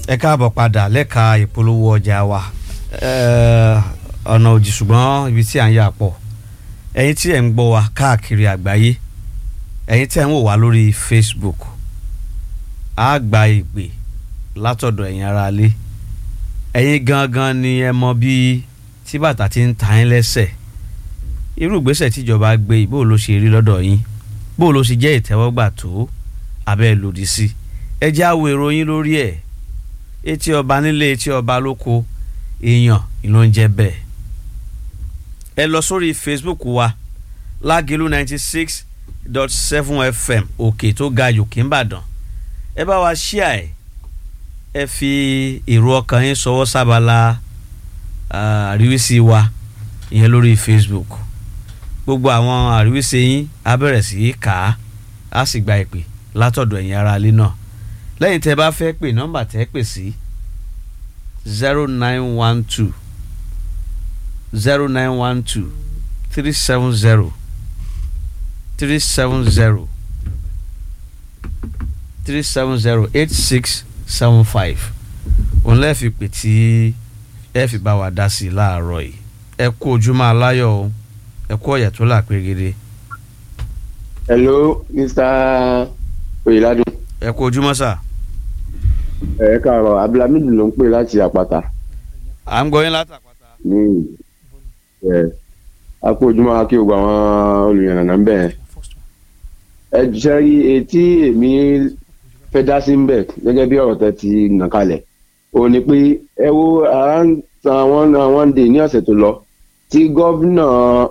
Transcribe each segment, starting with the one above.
ẹ káàbọ̀ padà lẹ́ka ìpolówó ọjà wa ọ̀nà òjì ṣùgbọ́n ibi tí à ń yà pọ̀ ẹ̀yin tí ẹ̀ ń gbọ́ wa káàkiri àgbáyé ẹ̀yin tí ẹ̀ ń wò wá lórí Facebook á gba ìpè látọ̀dọ̀ ẹ̀yin ará ilé ẹ̀yin gangan ni ẹ mọ bí tí bàtà ti ń ta yín lẹ́sẹ̀ irú ìgbésẹ̀ tíjọba gbé yìí bó ló ṣe rí lọ́dọ̀ yín bó ló ṣe jẹ́ ìtẹ́wọ́gbà tó abẹ́ lòdì sí ẹ jẹ́ àwọ̀ ìròyìn lórí ẹ̀ etí ọba nílé etí ọba lóko èèyàn ló ń jẹ́ bẹ́ẹ̀ ẹ lọ sórí Facebook wa lágẹ̀lú ninety six dot seven fm òkè tó ga yòókè ńbàdàn ẹ bá wa ṣíà ẹ ẹ fi èrò ọkàn yín sọwọ́ sábàlá àríwísí wa ìyẹn lórí Facebook gbogbo àwọn àríwísí yín á bẹ̀rẹ̀ sí í kà á á sì gba ìpè látọ̀dọ̀ ẹ̀yin ará ilé náà lẹ́yìn tẹ́ bá fẹ́ pè nọ́mbà tẹ́ pè sí zero nine one two zero nine one two three seven zero three seven zero three seven zero eight six seven five òun lẹ́ẹ̀fi pè tí ẹ fi bá wa dá sí i láàárọ̀ yìí ẹ kú ojúmọ́ aláyọ̀ o ẹ kú ọ̀yà tó là pérégede. hello mr oyèládùn. ẹ kú ojúmọ́ sà. ẹ káàárọ̀ abdulhamid ló ń pè láti àpáta. à ń gbọ́ yín látàpáta. ní ẹ a kú ojúmọ́ akí gbogbo àwọn olùyànnà ń bẹ̀ ẹ jẹ́ rí etí èmi fẹ́ dá sí ń bẹ̀ gẹ́gẹ́ bí ọ̀rọ̀ tẹ́ ti nà kalẹ̀ òun ni pé ẹ wo àwọn àwọn dè ní ọ̀sẹ̀ tó lọ tí gọ́vnà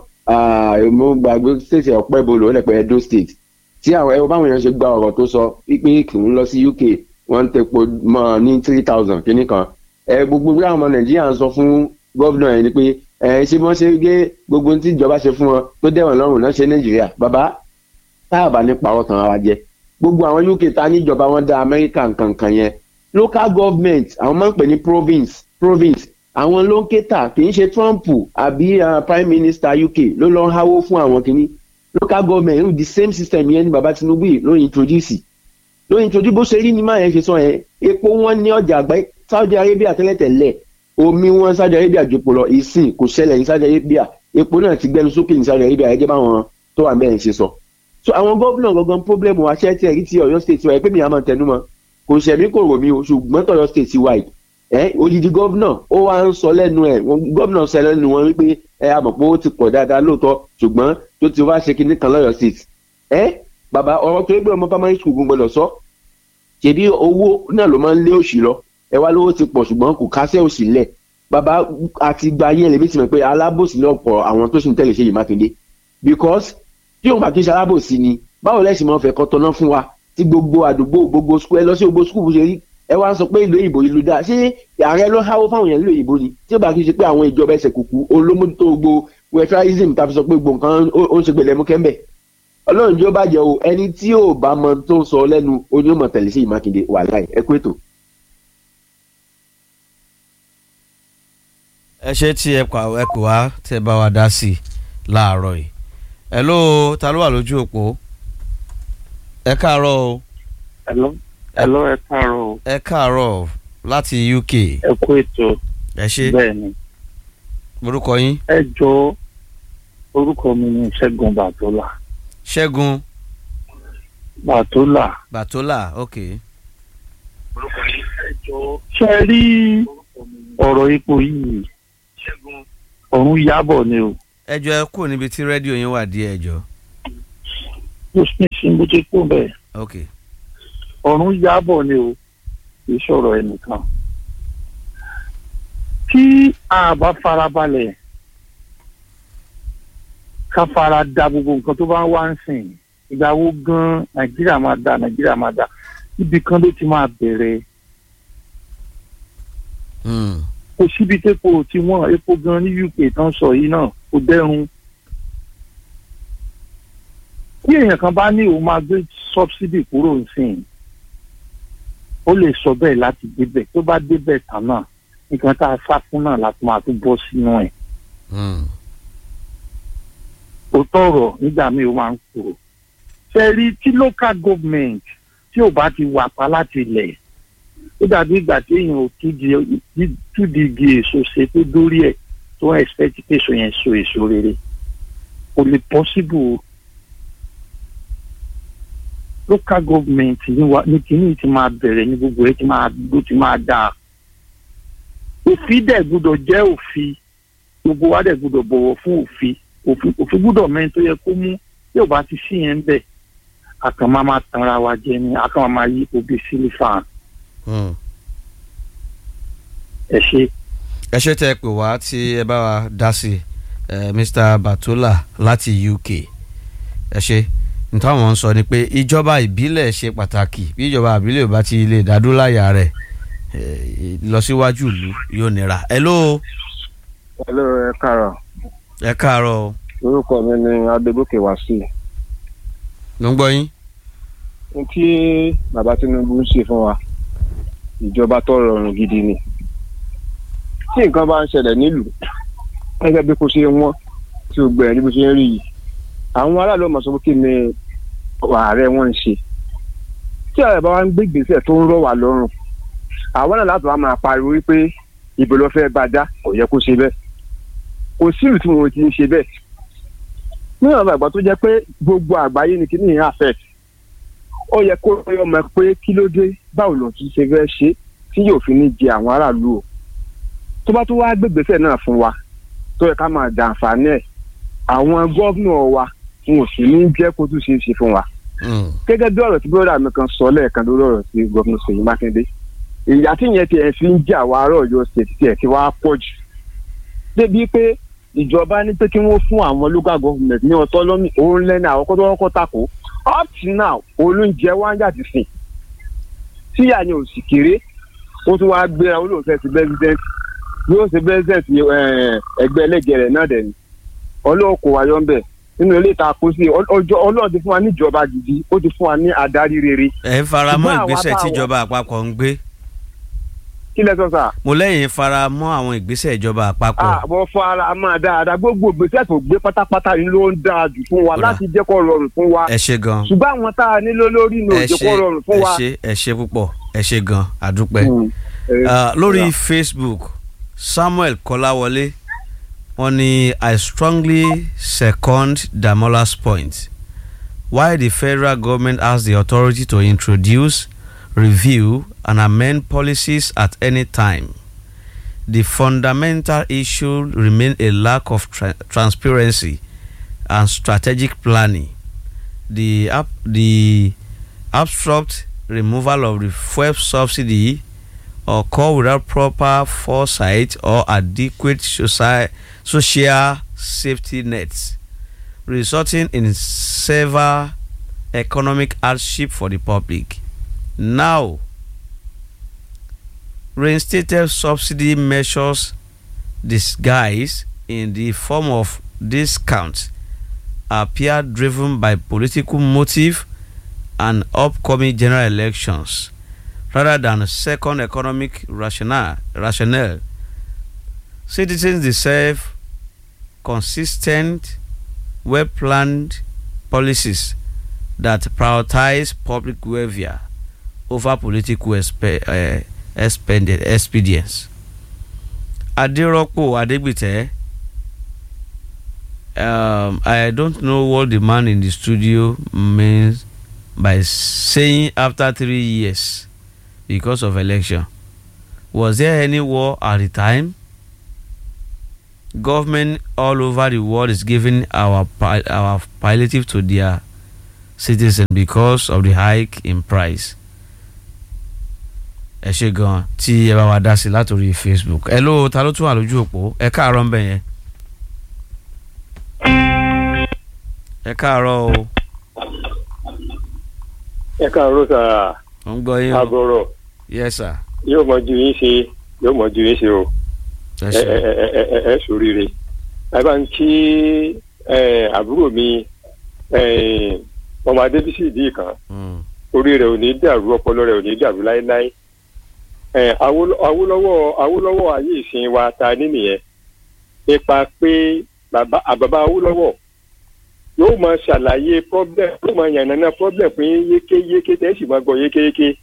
mo gbàgbé state ọ̀pẹ́ bolo ó lẹ̀pẹ́ edo state tí àwọn ẹ̀rọ báwọn èèyàn ṣe gba ọ̀rọ̀ tó sọ pípín kì ń lọ sí uk wọ́n ń tepo mọ́ ní three thousand kìíní kan ẹ gbogbo bí àwọn ọmọ nàìjíríà ń sọ fún gọ́vnà yẹn ni pé ẹ ṣé wọ́n ṣe gé gbogbo tí ìjọba ṣe fún wọn tó dẹ̀wọ̀n lọ́rùn náà ṣe nàìjíríà bàbá táàbà ní pàrọ̀ tàn ara jẹ gbogbo àwọn uk ta níjọba wọn dá amẹ́ríkà nkankan yẹn local government àwọn máa ń pè ní province province àwọn ló ń kéta kì í ṣe trump àbí prime minister uk ló lọ ń háwó fún àwọn kìíní local government irú the same system yẹn ni baba tinubu yìí ló introduce ló introduce bó ṣe rí ni máa yẹn ṣe sọ yẹn epo wọn ní ọjà àgbáyé saudi arabia tẹ́lẹ̀tẹ́lẹ̀ omi wọn saudi arabia jòpò lọ ìsìn kò ṣẹlẹ̀ ní saudi arabia epo náà ti gbẹnu sókè ní saudi arabia gẹ́gẹ́ báwọn tó wà mẹ́rin ṣe sọ so àwọn gómìnà gangan problem wa ṣẹ́ tí ẹ̀rí ti ọ̀yọ́ state wa ẹ̀ pé mi àmọ́ tẹnu mọ́ kò ṣẹ̀mí kò rò mí o ṣùgbọ́n tọ̀yọ́ state wa yìí ẹ odidi gómìnà ó wá ń sọ lẹ́nu ẹ̀ gómìnà sọ lẹ́nu wọn wípé ẹ àmọ̀ pé ó ti pọ̀ dáadáa lóòótọ́ ṣùgbọ́n tó ti wá ṣe kinní kan lọ́yọ̀ state ẹ bàbá ọ̀rọ̀ tó gbé ọmọ primary school gbọ́dọ̀ sọ ṣèbí owó náà ló máa ń lé òṣì lọ ẹ wá lówó ti pọ̀ ṣùgbọ́n kò kásẹ̀ òṣì lẹ̀ bàbá àti gba yẹn lèmi ti mọ̀ pé alábòsí lọ́pọ̀ àwọn tó sì ń tẹ̀lé Ṣèyí Mákindé because tí òun bá kí n ṣe alábòsí ni báwo lẹ́sìn máa fẹ́ kọ́ tọ́ná fún wa tí gbogbo àdúgbò gbogbo skul ẹ lọ sí gbogbo skul bó ṣe rí ẹ wá ń sọ pé ìlú òyìnbó ìlú dáa ṣé ààrẹ ló háwó fáwọn èèyàn ìlú òyìnbó ni tí ó bá kí n ṣe pé àwọn ìjọba ẹsẹ̀ kùkù olómójútó gbogbo wẹfíráìsìm tàbí sọ pé gbogbo nǹkan ó ń ṣe gbẹlẹ mú kẹ́ńbẹ̀ ọlọ́run jẹ́ ó bàjẹ́ o ẹni tí ò bá mọ tó ń sọ lẹ́nu onímọ̀ tẹ̀lé sí ìmákindé wà láì ẹ kú ètò. ẹ ṣe tí ẹ kọ ẹ kò wá tẹ bá wa dá sí i láàárọ̀ yìí ẹ ló ta ló wà lójú òpó ẹ káàárọ̀ o. Hello. Hello, ẹ káàárọ̀ o. ẹ káàárọ̀ láti UK. ẹ kú ètò. ẹ ṣe bẹ́ẹ̀ ni. orúkọ yín. ẹ jọ orúkọ mi ni Ṣẹ́gun Bàtólà. Ṣẹ́gun. Bàtólà. Bàtólà ok. orúkọ yín ẹ jọ. ṣe rí ọ̀rọ̀ ipò yìí ọ̀run yábọ̀ ni o. ẹ jọ ẹ kú níbi tí rédíò yín wà díẹ̀ ẹ jọ. mo sì ń sin bó ṣe kú bẹ́ẹ̀. ok. ọ̀run yábọ̀ ni o kì í sọ̀rọ̀ ẹnìkan. tí a bá farabalẹ̀ ká fara da gbogbo nǹkan tó bá ń wá ń sìn ìgbà wo gan nàìjíríà máa da nàìjíríà máa da ibì kan ló ti máa bẹ̀rẹ̀. kò síbi tépo tí wọ́n epo gan ní UK tán sọ yìí náà kò dẹ́rùn. tí èèyàn kan bá ní òun máa gbé subsidy kúrò nsìn ó lè sọ bẹ́ẹ̀ láti débẹ̀ tó bá débẹ̀ tán náà nǹkan tá a sá fún náà láti máa tún bọ́ sínú ẹ̀. òótọ́ ọ̀rọ̀ nígbà míì ó máa ń kúrò. ṣe rí tí local government tí ò bá ti wà pa láti ilẹ̀ ó dàbí ìgbà tí èèyàn ò túdi igi èso ṣe tó dórí ẹ̀ tó ń expect pé èso yẹn so èso rere kò lè possible local government ní wa ní kíní ti máa bẹ̀rẹ̀ ní gbogbo ẹ̀ ti máa ló ti máa dáa òfin dẹ̀ gbọ́dọ̀ jẹ́ òfin gbogbo wa dẹ̀ gbọ́dọ̀ bọ̀wọ̀ fún òfin òfin òfin gbọ́dọ̀ mẹ́rin tó yẹ kó mú tí ò bá ti sí yẹn bẹ̀ àkàn máa máa tanra wa jẹ ni àkàn máa máa yí obì sílífà ẹ ṣe. ẹ ṣe tẹ pé wá tí ẹ bá wa dá sí ẹ Mr. Batola láti UK ẹ ṣe nítawọn ń sọ ni pé ìjọba ìbílẹ̀ ṣe pàtàkì bí ìjọba ìbílẹ̀ ò bá ti lè dádúláyà rẹ̀ lọsíwájú ìlú yóò nira. hello. hello ẹ káàárọ̀. ẹ káàárọ̀. orúkọ mi ni adégòkè wàsíù. ló ń gbọ́ yín. n tí bàbá Tinubu ń ṣe fún wa ìjọba tó rọrùn gidi ni. tí nǹkan bá ń ṣẹlẹ̀ nílùú gẹ́gẹ́ bí kò ṣe wọ́n tí o gbẹ̀rẹ̀ ní bó ṣe ń rí yìí àwọn aráàlú ọmọ sọ pé kí ni ààrẹ wọn ń ṣe tí ààrẹ bá wá ń gbé ìgbésẹ̀ tó ń rọ̀ wá lọ́rùn àwọn náà láti wá máa pariwo wípé ìbò ló fẹ́ bá dá kò yẹ kó ṣe bẹ́ẹ̀ kò sí ìlú tí wọn ti ń ṣe bẹ́ẹ̀ nínú àwọn àgbà tó jẹ́ pé gbogbo àgbáyé ni kíní yẹn affect ó yẹ kó yọ mọ̀ pé kí ló dé báwo ló ti ṣe fẹ́ ṣe tí yóò fi ní jẹ àwọn aráàlú o tó bá tó wá gbégbèsè náà fún wa tó yẹ ká máa dà àǹfààní ẹ̀ àwọn gómìnà wa wọn ò sì ní jẹ́ kó tún ṣe é ṣe fún wa gẹ́gẹ́ bí ọ̀rọ̀ tí bọ́dà mi kan sọ lẹ́ẹ̀kan lórí ọ̀rọ̀ tí gómìnà Ṣèyí Mákindé ìyá tí yẹn tiẹ̀ fi ń jà wá àárọ̀ Ọ̀yọ́ state tiẹ̀ ti wá pọ̀ jù débi pé ìjọba ní pé kí wọ́n fún àwọn local government ní autonomy òun lẹ́nu àwọn kọ́tọ́ kọ́kọ́ tako up to now olóúnjẹ wá ń yàtì sìn tíyà ni ò sì kéré ó tún wáá gbéra olóòfẹ́ sí president yóò ṣe president ẹgbẹ́ ẹlẹ́gẹ̀rẹ̀ náà dẹ̀ ni ọlọ́ọ̀kọ̀ wáyọ̀ ń bẹ̀ nínú ilé ìta kó sí ọjọ́ ọlọ́run ti fún wa níjọba gidi ó ti fún wa ní adarí rere. ẹ ń fara mọ́ ìgbésẹ̀ tíjọba àpapọ̀ ń gbé kí lẹ sọ sà. mo lẹ́yìn fara mọ́ àwọn ìgbésẹ̀ ìjọba àpapọ̀. àbọ̀ fara mọ́ dáadáa gbogbo ìgbésẹ̀ tó gbé pátápátá ni ló ń dáa jù fún wa láti jẹ́ kó rọrùn fún wa. ẹ ṣe gan. ṣùgbọ́n àwọn tá a nílò lórí ni ò jẹ́ kó rọrùn fún wa. ẹ ṣe ẹ ṣe púpọ̀ ẹ ṣe gan àdúpẹ́. lórí Facebook Samuel Kọ́láwọlé wọ́n ní I strongly second Damola's point why the federal government has the authority to introduce review and amend policies at any time. The fundamental issue remains a lack of tra transparency and strategic planning. The, ab the abstract removal of the fuel subsidy occur without proper foresight or adequate soci social safety nets, resulting in severe economic hardship for the public. Now, reinstated subsidy measures disguised in the form of discounts appear driven by political motive and upcoming general elections rather than second economic rationale. rationale. Citizens deserve consistent, well planned policies that prioritize public welfare over political expe uh, expended expedience. Aderopo Adegbite, um, I don't know what the man in the studio means by saying after three years because of election. Was there any war at the time? Government all over the world is giving our our palliative to their citizens because of the hike in price. ẹ ṣe gan tí ẹ bá wa dá sí látòrí Facebook ẹ ló ta ló tún wà lójú òpó ẹ káàárọ̀ ń bẹ yẹn. ẹ káàárọ̀ o. ẹ káàárọ̀ sà. mo ń gbọ́ yín o. àbọ̀rọ̀. yes sir. yóò mọ ju yín ṣe yóò mọ ju yín ṣe o. ẹ ẹ ṣe ẹ ẹ ẹ ẹ ẹ ṣoríire. ẹ bá ń kí ẹ àbúrò mi ẹ ọmọ adébísì ìdí kan Mm. orí rẹ̀ ò ní dàrú ọpọlọ rẹ̀ ò ní dàrú láéláé. ẹ Awólọ́- Awólọ́wọ̀ Awólọ́wọ̀ ayé ìsìn wa ta ní nìyẹn nípa pé bàbá àbàbà Awólọ́wọ̀ yóò máa ṣàlàyé problem yóò máa yànnàná problem fún yín yékéyéké tẹ́ ẹ sì máa gbọ́ yékéyéké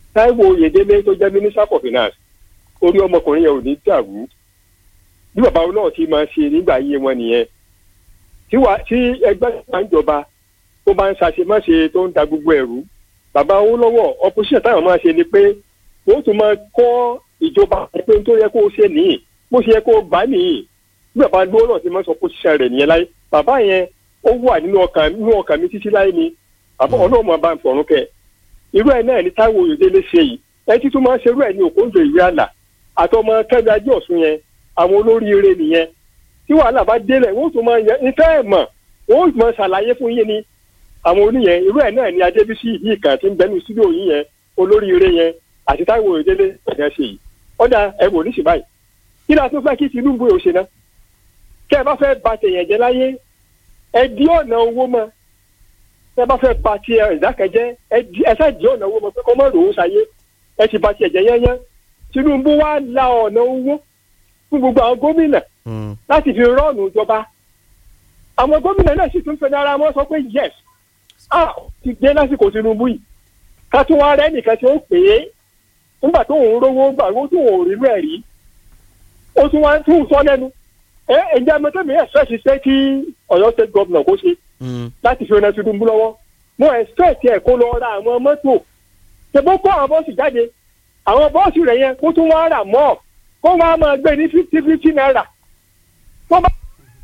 Táíwò Oyèdélé tó jẹ́ minister for finance orí ọmọkùnrin yẹn ò ní dàrú bí bàbá wọn náà ti máa ṣe nígbà ayé wọn nìyẹn tí wàá tí ẹgbẹ́ ìgbà ń jọba tó bá ń ṣàṣemáṣe tó ń da gbogbo ẹ̀rú bàbá owó lọ́wọ́ opposition táwọn máa ṣe ni pé wọ́n tún máa kọ́ ìjọba pé tó yẹ kó o ṣe nìyí bó ṣe yẹ kó o gbà nìyí bí bàbá lówó náà ti máa sọ opposition rẹ̀ nìyẹn láyé bàbá yẹn ó wà nínú ọkàn nínú ọkàn mi títí láyé ni bàbá ọlọ́mọ bá ń fọ̀rún kẹ irú ẹ̀ náà ni Táíwò Oyèdélé ṣe yìí ẹ tí tún máa ń ṣerú ẹ̀ ní Òkòǹdó ìwé àlà àtọmọ Kẹ́mi Ajé Ọ̀ṣun yẹn àwọn olóríire nìyẹn tí wàhálà bá délẹ̀ wọ́n tún máa yẹ ìfẹ́ ẹ̀ mọ̀ wọ́n máa ṣàlàyé fún yín ni àwọn oníyẹn irú ẹ̀ náà ni Adébísí yìí kan tí ń bẹnu sídìò yín yẹn olóríire yẹn àti Táíwò Oyèdélé ẹ̀jẹ̀ ṣe yìí ọ̀dà ẹ wò ní ṣìbáyìí kí ni a tún fẹ́ kí Tinubu yóò ṣe náà kẹ́ ẹ bá fẹ́ ba tèèyàn jẹ́ láyé ẹ di ọ̀nà owó mọ́ tẹ́ ẹ bá fẹ́ ba ti ìdákẹ́jẹ́ ẹ ṣáà di ọ̀nà owó mọ́ pé kọ́ mọ́ ròó sáyé ẹ ti ba tiẹ̀ jẹ́ yẹ́nyẹ́ Tinubu wá la ọ̀nà owó fún gbogbo àwọn gómìnà láti fi rọ́ọ̀nù ìjọba àwọn gómìnà náà sì tún fẹ́ dára wọn sọ pé yes a ti dé lásìkò Tinubu yìí ká tún wá rẹ́ nìkan tí ó pè é nígbà tó ń rówó gbà owó tó ń rí rẹ̀ rí ó tún wá tún sọ lẹ́nu ẹ ǹjẹ́ amẹ́tẹ́mi ẹ̀ fẹ́ ṣiṣẹ́ kí Ọ̀yọ́ state governor kó ṣe láti fi ọ̀nà Tinubu lọ́wọ́ mo expect ẹ̀ kó lọ ra àwọn mọ́tò ṣèbó kó àwọn bọ́ọ̀sì jáde àwọn bọ́ọ̀sì rẹ̀ yẹn kó tún wá rà mọ́ kó wá máa gbé ní fifty fifty naira tó bá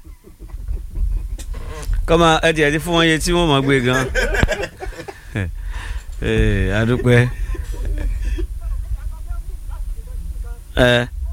kọ́mọ ẹ tiẹ̀ ti fún wọn iye tí wọ́n mọ̀ gbé gan. adúpẹ́. ẹ